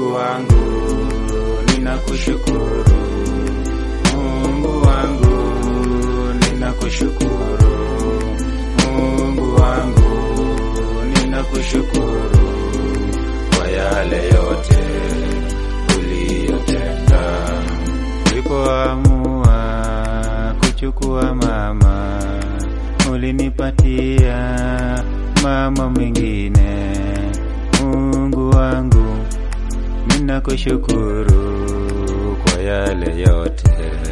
Mungu wangu ninakushukuru, Mungu wangu ninakushukuru, Mungu wangu ninakushukuru kwa yale yote uliyotenda. Ulipoamua kuchukua mama, ulinipatia mama mwingine. Mungu wangu ninakushukuru kwa yale yote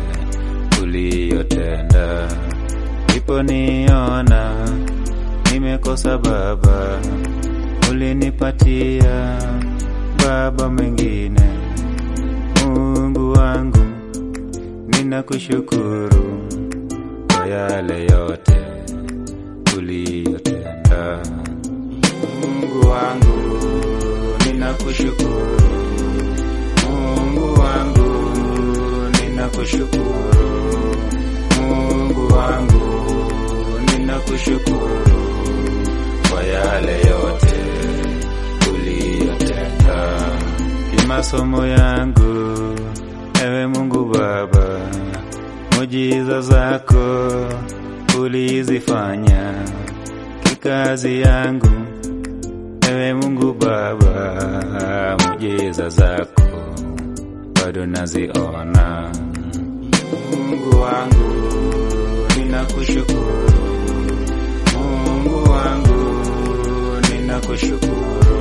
uliyotenda. Uliponiona nimekosa baba, ulinipatia baba mwingine. Mungu wangu ninakushukuru kwa yale yote uliyotenda. Mungu wangu ninakushukuru, Mungu wangu ninakushukuru, Mungu wangu ninakushukuru kwa yale yote uliyotenda. Kimasomo yangu, ewe Mungu Baba, mujiza zako ulizifanya. Kikazi yangu, ewe Mungu Baba, mujiza zako bado naziona. Mungu wangu ninakushukuru, Mungu wangu ninakushukuru,